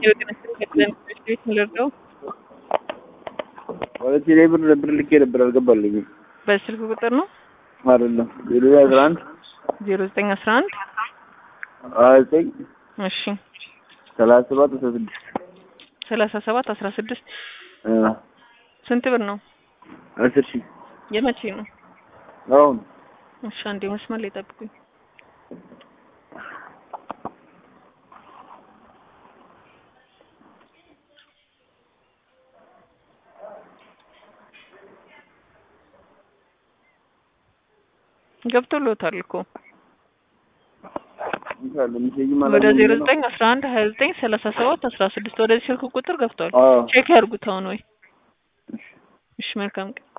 ልርዳው? ወደ ቴሌ ብር ብር ልኬ ነበር አልገባልኝም። በስልክ ቁጥር ነው አይደለም ዜሮ አስራ አንድ ዜሮ ዘጠኝ አስራ አንድ ሀያ ዘጠኝ እሺ ሰላሳ ሰባት አስራ ስድስት ሰላሳ ሰባት አስራ ስድስት እ ስንት ብር ነው? አስር ሺህ የመቼ ነው? አሁን እሺ አንዴ መስመር ላይ ጠብቁኝ። ገብቶሎታል እኮ ይቻላል ሚሴጅ ማለት ወደ ዜሮ ዘጠኝ አስራ አንድ ሀያ ዘጠኝ ሰላሳ ሰባት አስራ ስድስት ወደዚህ ስልክ ቁጥር ገብቷል። አዎ ቼክ ያርጉት አሁን ወይ። እሺ መልካም ቀን